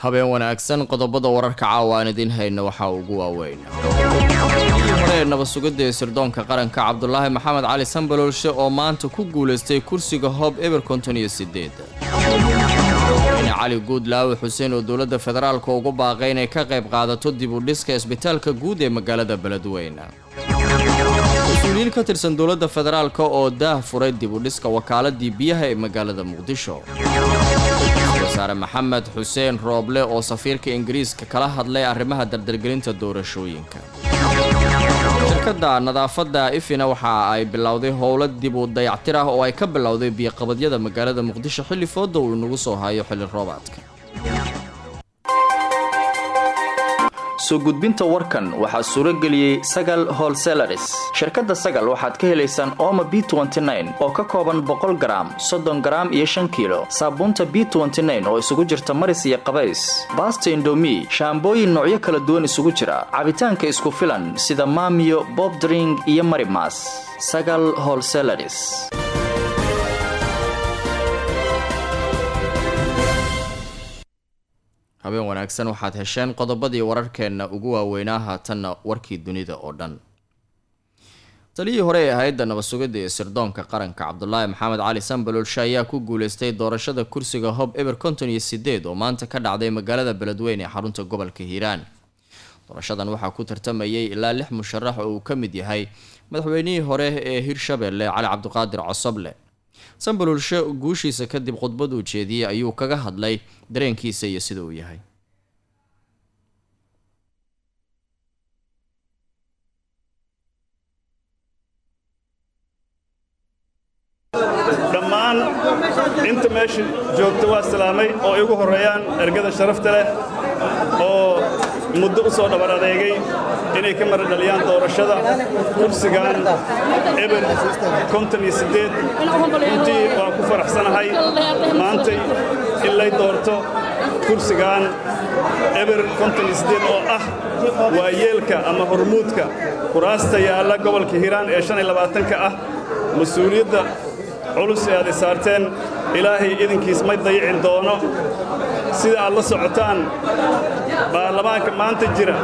habeen wanaagsan qodobada wararka caawa aan idiin hayna waxaa ugu waaweyn hore ee nabad-sugidda ee sirdoonka qaranka cabdulaahi maxamed cali sambaloolshe oo maanta ku guulaystay kursiga hoob eber konton iyo sideed cali guudlaawe xuseen oo dowladda federaalka ugu baaqay inay ka qayb qaadato dib u dhiska isbitaalka guud ee magaalada beledweyne mas-uuliyiin ka tirsan dowladda federaalka oo daah furay dib u dhiska wakaaladii biyaha ee magaalada muqdisho wasaare maxamed xuseen rooble oo safiirka ingiriiska kala hadlay arrimaha dardargelinta doorashooyinka shirkadda nadaafadda ifina waxa ay bilowday howlo dib u dayactir ah oo ay ka bilowday biyoqabadyada magaalada muqdisho xilli fooda uu inagu soo hayo xilli roobaadka soo gudbinta warkan waxaa suuro geliyey sagal holselaris shirkadda sagal waxaad ka helaysaan ooma b oo ka kooban boqol garaam soddon garaam iyo shan kiilo saabuunta b oo isugu jirta maris iyo qabays baasta indomi shaambooyin noocyo kala duwan isugu jira cabitaanka isku filan sida maamiyo bobdring iyo marimas sagal holselaris habeen wanaagsan waxaad hesheen qodobadii wararkeenna ugu waaweynaa haatanna warkii dunida oo dhan taliyii hore ee hay-adda nabad-sugidda ee sirdoonka qaranka cabdulaahi maxamed cali sambaloolshe ayaa ku guuleystay doorashada kursiga hob eber konton iyo sideed oo maanta ka dhacday magaalada beledweyne ee xarunta gobolka hiiraan doorashadan waxaa ku tartamayay ilaa lix musharax oo uu ka mid yahay madaxweynihii hore ee hirshabelle cali cabdiqaadir cosoble sambaloolshe guushiisa kadib khudbad uu jeediyey ayuu kaga hadlay dareenkiisa iyo sida uu yahay dhammaan inta meesha joogta waa salaamay oo igu horreeyaan ergada sharafta leh oo muddo u soo dhabar adeegay inay ka mara dhaliyaan doorashada kursigan eber konton iyo siddeed runtii waan ku faraxsanahay maantay in lay doorto kursigan eber konton iyo siddeed oo ah waa yeelka ama hormuudka kuraasta yaalla gobolka hiiraan ee shan iyo labaatanka ah mas-uuliyadda culus ee aad isaarteen ilaahay idinkiis may dayicin doono sida aad la socotaan baarlamaanka maanta jira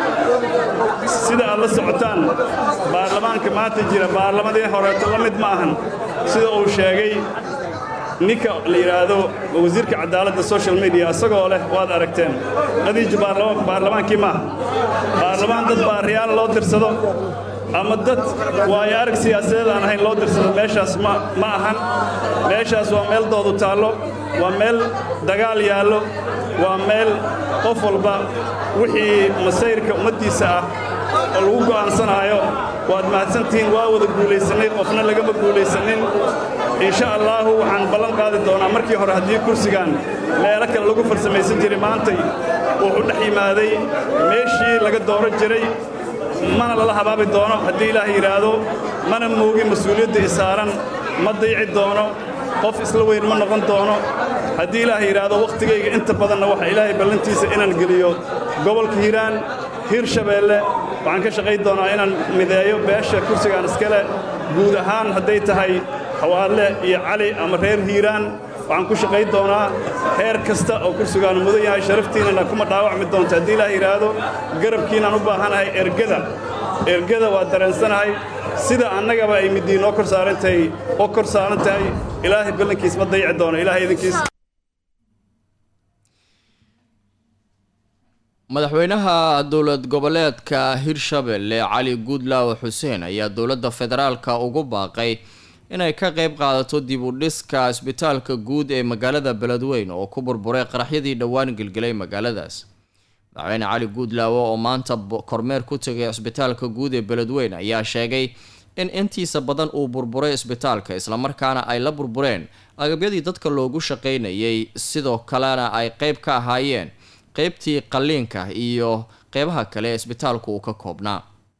sida aad la socotaan baarlamaanka maanta jira baarlamadii horeeto la mid ma ahan sida uu sheegay ninka la yidhaahdo wasiirka cadaaladda social media isagoo leh waad aragteen qadiiji baarlamaankii maaha baarlamaan dad baariyaal loo dirsado ama dad waayo arag siyaasadeed aan ahayn loo dirsado meeshaas ma ahan meeshaas waa meel doodu taallo waa meel dagaal yaallo waa meel qof walba wixii masayrka ummaddiisa ah oo lagu go'aansanaayo waad mahadsantihiin waa wada guulaysannay qofna lagama guulaysannin insha allaahu waxaan ballan qaadi doonaa markii hore haddii kursigan meelo kale lagu farsamaysan jiray maantay wuxuu dhex yimaaday meeshii laga dooran jiray mana lala habaabi doono haddii ilaah yidhaahdo mana moogin mas-uuliyadda isaaran ma dayci doono qof isla weyn ma noqon doono haddii ilaah yidhaahdo wakhtigayga inta badanna waxa ilaahay ballantiisa inaan geliyo gobolka hiiraan hiirshabeelle waxaan ka shaqayn doonaa inaan mideeyo beesha kursigaan iskale guud ahaan hadday tahay hawaadle iyo cali ama reer hiiraan waxaan ku shaqayn doonaa heer kasta oo kursigaanu mudan yahay sharaftiinana kuma dhaawacmi doonto haddii ilaah yidhaahdo garabkiinaan u baahanahay ergada ergada waa dareensanahay sida annagaba ay middii noo kor saarantahay oo kor saaran tahay ilaahay ballankiis ma dayici doono ilaahay idinkiis madaxweynaha dowlad goboleedka hirshabelle cali guudlaawe xuseen ayaa dowladda federaalka ugu baaqay inay ka qayb qaadato dib u dhiska isbitaalka guud ee magaalada beledweyne oo ku burburay qaraxyadii dhowaan gelgelay magaaladaas madaxweyne cali guudlaawe oo maanta kormeer ku tegay isbitaalka guud ee beledweyne ayaa sheegay in intiisa badan uu burburay isbitaalka islamarkaana ay la burbureen agabyadii dadka loogu shaqaynayay sidoo kalena ay qeyb ka ahaayeen qeybtii qalliinka iyo qeybaha kale ee isbitaalku uu ka koobnaa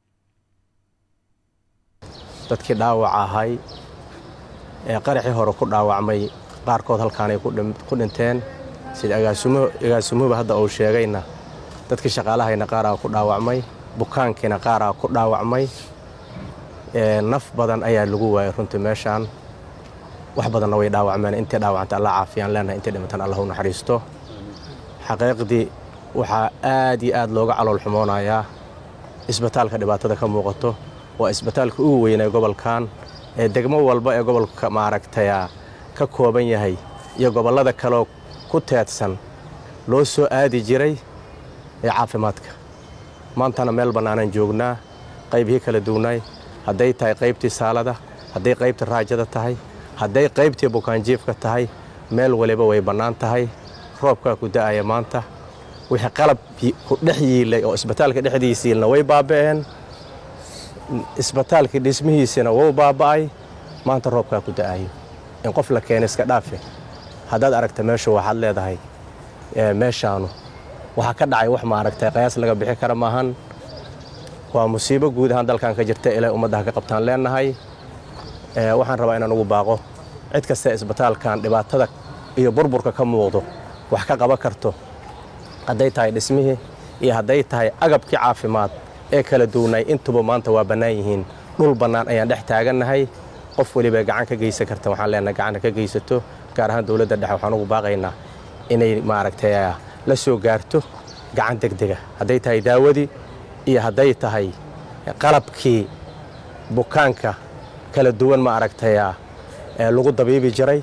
dadkii dhaawac ahay ee qaraxii hore ku dhaawacmay qaarkood halkaanay ku dhinteen sida agaasimuhuba hadda uu sheegayna dadkii shaqaalahayna qaaraa ku dhaawacmay bukaankiina qaaraa ku dhaawacmay naf badan ayaa lagu waayay runtii meeshaan wax badanna way dhaawacmeen intay dhaawacanta alla caafiyaan leenahay intay dhimantaan allah u naxariisto xaqiiqdii waxaa aad iyo aad looga calool xumoonayaa isbitaalka dhibaatada ka muuqato waa isbitaalka ugu weynay gobolkan ee degmo walba ee gobolka maaragtaya ka kooban yahay iyo gobollada kaleo ku teedsan loo soo aadi jiray ee caafimaadka maantana meel bannaanaan joognaa qaybihii kala duwnaay hadday tahay qaybtii saalada hadday qaybtii raajada tahay hadday qaybtii bukaanjiifka tahay meel waliba way bannaan tahay roobkaa ku da'aya maanta wixii qalab ku dhex yiilay oo isbitaalka dhexdiisa yiilna way baaba'een isbitaalkii dhismihiisina wuu baaba'ay maanta roobkaa ku da'ayo in qof la keena iska dhaafe haddaad aragta meeshu waxaad leedahay meeshaanu waxaa ka dhacay wax maaragtay qayaas laga bixi kara maahan waa musiibo guud ahaan dalkan ka jirta ilay ummaddaha ka qabtaan leennahay waxaan rabaa inaan ugu baaqo cid kasta isbitaalkan dhibaatada iyo burburka ka muuqdo wax ka qaban karto hadday tahay dhismihii iyo hadday tahay agabkii caafimaad ee kala duwnay intuba maanta waa bannaan yihiin dhul bannaan ayaan dhex taagannahay qof weliba gacan ka geysan karta waxaan leenahay gacanta ka geysato gaar ahaan dowladda dhexe waxaan ugu baaqaynaa inay maaragtay la soo gaarto gacan degdega hadday tahay daawadii iyo hadday tahay qalabkii bukaanka kala duwan ma aragtaya ee lagu dabiibi jiray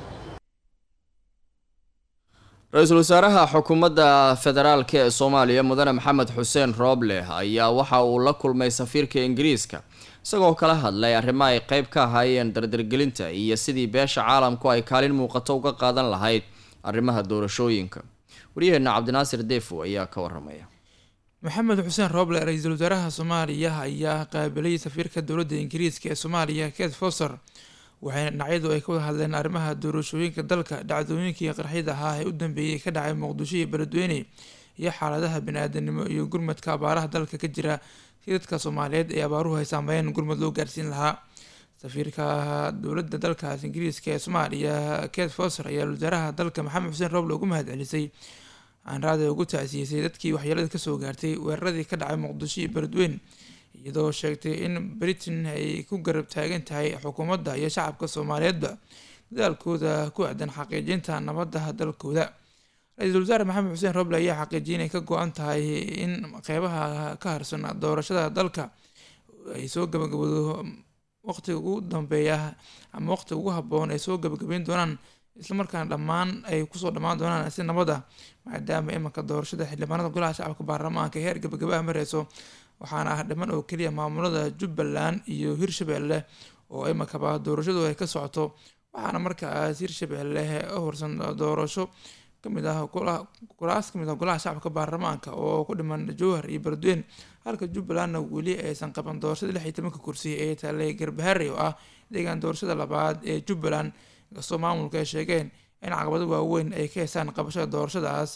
ra-iisul wasaaraha xukuumadda federaalk ee soomaaliya mudane maxamed xuseen rooble ayaa waxa uu la kulmay safiirka ingiriiska isagoo kala hadlay arrimo ay qeyb ka ahaayeen dardargelinta iyo sidii beesha caalamku ay kaalin muuqato uga qaadan lahayd arrimaha doorashooyinka waryaheena cabdinaasir deefo ayaa ka waramaya maxamed xuseen rooble ra-iisul wasaaraha soomaaliya ayaa qaabilay safiirka dowladda ingiriiska ee soomaaliya ket foster waxayna dhinacyadu ay ka wada hadleen arrimaha doorashooyinka dalka dhacdooyinkii qarxida ahaa ee u dambeeyey ka dhacay muqdisho iyo beledweyne iyo xaaladaha bani-aadanimo iyo gurmadka abaaraha dalka ka jira si dadka soomaaliyeed ee abaaruhu ay saameeyeen gurmad loo gaarsiin lahaa safiirka dowladda dalkaas ingiriiska ee soomaaliya ket foster ayaa wasaaraha dalka maxamed xuseen rooble ugu mahad celisay aanraada ugu tacsiisay dadkii waxyeelada kasoo gaartay weeraradii ka dhacay muqdisho iyo beledweyne iyadoo sheegtay in britain ay ku garab taagan tahay xukuumadda iyo shacabka soomaaliyeedba dadaalkooda ku aadan xaqiijinta nabadda dalkooda ra-iisul wasaare maxamed xuseen roble ayaa xaqiijiyay inay ka go-an tahay in qeybaha ka harsan doorashada dalka ay soo gabagabado waqtiga ugu dambeeya ama waqtiga ugu habboon ay soo gabagabeyn doonaan islamarkaana dhammaan ay kusoo dhammaan doonaan si nabad ah maadaama imanka doorashada xildhibaanada golaha shacabka baarlamaanka heer gabagabaha mareyso waxaana ah dhiman oo keliya maamulada jubbaland iyo hirshabelle oo imankaba doorashadu ay ka socoto waxaana markaas hirshabelle u horsan doorasho kamid ah kulaas kamid ah golaha shacabka baarlamaanka oo ku dhiman jowhar iyo beledweyne halka jubbalandna weli aysan qaban doorashada lix iyo tobanka kursi ee taalay garbahari oo ah deegaan doorashada labaad ee jubbaland inkastoo maamulka ay sheegeen in caqabado waaweyn ay ka heysaan qabashada doorashadaas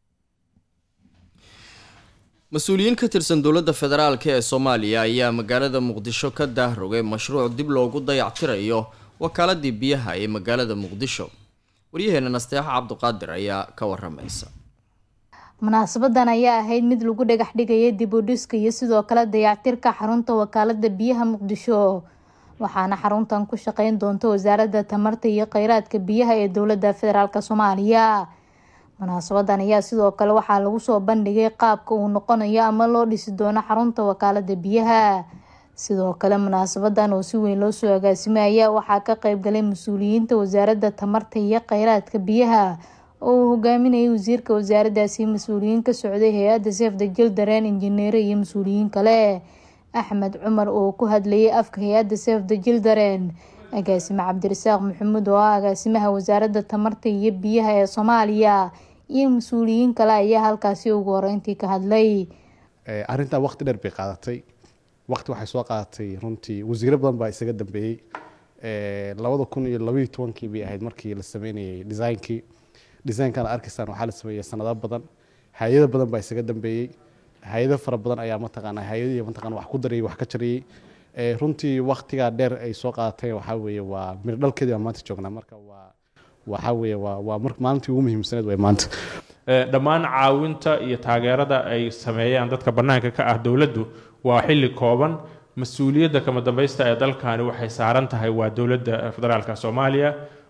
mas-uuliyiin ka tirsan dowladda federaalk ee soomaaliya ayaa magaalada muqdisho ka daahrogay mashruuc dib loogu dayactirayo wakaaladii biyaha ee magaalada muqdisho waryaheena nasteexo cabduqaadir ayaa ka waramaysa munaasabadan ayaa ahayd mid lagu dhagax dhigaya dib u dhiska iyo sidoo kale dayactirka xarunta wakaalada biyaha muqdisho waxaana xaruntan ku shaqeyn doonta wasaaradda tamarta iyo kheyraadka biyaha ee dowladda federaalk soomaaliya munaasabadan ayaa sidoo kale waxaa lagu soo bandhigay qaabka uu noqonayo ama loo dhisi doono xarunta wakaalada biyaha sidoo kale munaasabadan oo si weyn loo soo agaasimay ayaa waxaa ka qeybgalay mas-uuliyiinta wasaaradda tamarta iyo kheyraadka biyaha oo uu hogaaminayay wasiirka wasaaradaasi mas-uuliyiin ka socday hay-adda seefda jildareen injineere iyo mas-uuliyiin kale axmed cumar oo ku hadlayay afka hay-adda seefda jildareen agaasime cabdirasaaq maxamuud oo ah agaasimaha wasaaradda tamarta iyo biyaha ee soomaaliya iyo mas-uuliyiin kale ayaa halkaasi ugu horeyntii ka hadlay arrintaa waqti dheer bay qaadatay waqti waxay soo qaadatay runtii wasiiro badan baa isaga dambeeyey labada kun iyo labaiyo tobankii bay ahayd markii la sameynayay designkii designkana arkaysaan waxaa la sameeyey sanado badan hay-ado badan baa isaga dambeeyey hay-ado fara badan ayaa mataqaana hay-adihii mataqana wax ku darayay wax ka jarayey runtii waktigaa dheer ay soo qaadatay waxaa weeye waa miro dhalkeedii baa maanta joognaa marka waa waxaa weeye waa waa mar maalintii ugu muhiimsaneed way maanta dhammaan caawinta iyo taageerada ay sameeyaan dadka bannaanka ka ah dowladdu waa xilli kooban mas-uuliyadda kama dambaysta ee dalkani waxay saaran tahay waa dowladda federaalka soomaaliya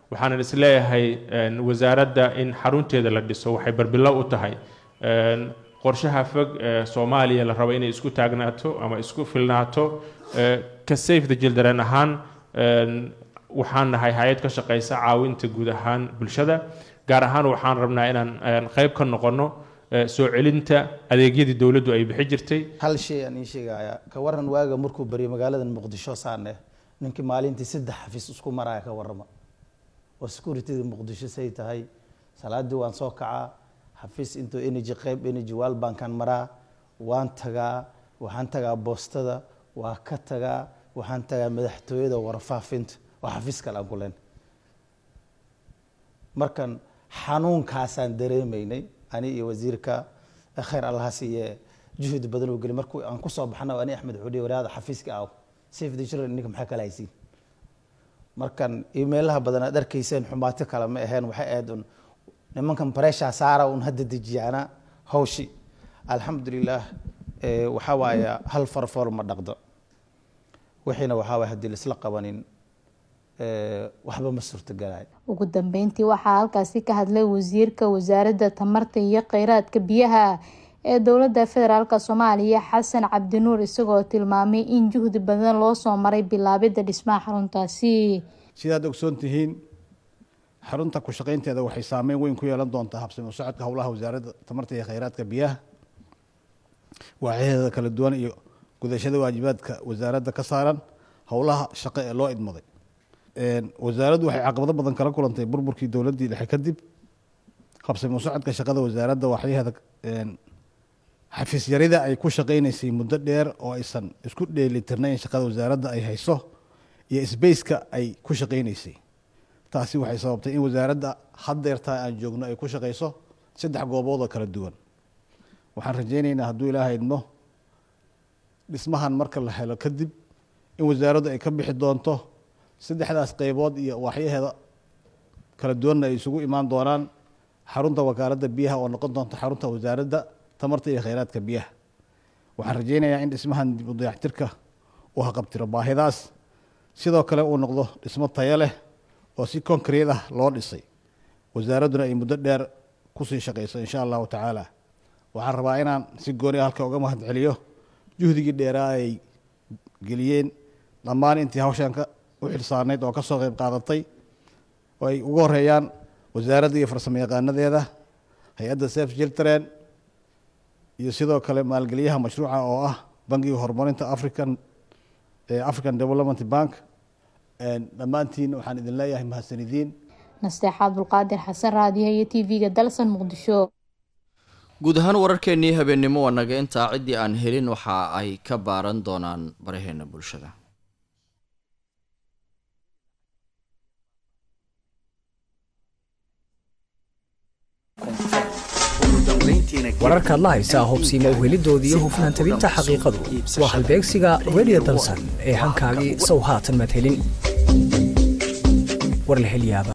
waxaanan isleeyahay wasaaradda in xarunteeda la dhiso waxay barbilow u tahay qorshaha fog ee soomaaliya la rabo inay isku taagnaato ama isku filnaato ka safe the children ahaan waxaan nahay hay-ad ka shaqeysa caawinta guud ahaan bulshada gaar ahaan waxaan rabnaa inaan qayb ka noqono soo celinta adeegyadii dowladdu ay bixi jirtay hal shay aan ii sheegayaa ka waran waaga markuu baryo magaalada muqdisho saane ninkii maalintii saddex xafiis isku maraya ka warrama oo securityda muqdisho say tahay salaadii waan soo kacaa xafiis intuu energy qayb energy waal bankan maraa waan tagaa waxaan tagaa boostada waa ka tagaa waxaan tagaa madaxtooyada warfaafinta oo xafiis kale aan ku len markan xanuunkaasaan dareemaynay ani iyo wasiirka khayr allaha siiye juhdi badan oo geli markuu aan kusoo baxna ani axmed xudhi waraada xafiiska aw safe the children ninka maxaa kala haysiin markan imeelaha badan aad arkayseen xumaato kale ma aheen waxay ahayd un nimankan bareeshaa saara un hadda dejiyaana hawshi alxamdulilah waxaa waaya hal farfool ma dhaqdo wixiina waxaa waaya haddii laisla qabanin waxba ma suurtagalayo ugu dambeyntii waxaa halkaasi ka hadlay wasiirka wasaaradda tamarta iyo kheyraadka biyaha ee dowladda federaalk soomaaliya xasan cabdinuur isagoo tilmaamay in juhdi badan loo soo maray bilaabidda dhismaha xaruntaasi sidaad ogsoon tihiin xarunta ku shaqaynteeda waxay saameyn weyn ku yeelan doontaa habsami u socodka howlaha wasaaradda tamarta iyo kheyraadka biyaha waaxyaheeda kala duwan iyo gudashada waajibaadka wasaaradda ka saaran howlaha shaqo ee loo idmaday wasaaraddu waxay caqabado badan kala kulantay burburkii dowladdii dhexe kadib habsami u socodka shaqada wasaaradda waaxyaheeda xafiis yarida ay ku shaqaynaysay muddo dheer oo aysan isku dheelitirnayn shaqada wasaaradda ay hayso iyo sbaceka ay ku shaqaynaysay taasi waxay sababtay in wasaaradda haddeertaa aan joogno ay ku shaqayso saddex goobood oo kala duwan waxaan rajaynaynaa hadduu ilaaha idmo dhismahan marka la helo kadib in wasaaraddu ay ka bixi doonto saddexdaas qeybood iyo waaxyaheeda kala duwanna ay isugu imaan doonaan xarunta wakaaladda biyaha oo noqon doonta xarunta wasaaradda tamarta iyo kheyraadka biyaha waxaan rajaynayaa in dhismahan dib u dayactirka uu haqabtiro baahidaas sidoo kale uu noqdo dhismo tayo leh oo si konkreet ah loo dhisay wasaaradduna ay muddo dheer kusii shaqayso insha allahu tacaala waxaan rabaa inaan si gooni halka uga mahad celiyo juhdigii dheeraa ay geliyeen dhammaan intii hawshan ka u xilsaanayd oo kasoo qeyb qaadatay oo ay ugu horeeyaan wasaaradda iyo farsamo yaqaanadeeda hay-adda sef children iyo sidoo kale maalgeliyaha mashruuca oo ah bangiga horumarinta african african development bank dhammaantiin waxaan idin leeyahay mahadsanidiin nasteexa cabdulqaadir xasan raadiyo iyo t v-ga dalsan muqdisho guud ahaan wararkeennii habeennimo waa naga intaa ciddii aan helin waxa ay ka baaran doonaan baraheena bulshada wararkaad la haysaa hubsiimo uhelidoodii iyo hufnaan tabinta xaqiiqadu waa halbeegsiga radio dalsan ee hankaagii sow haatan maad helin war la helyaaba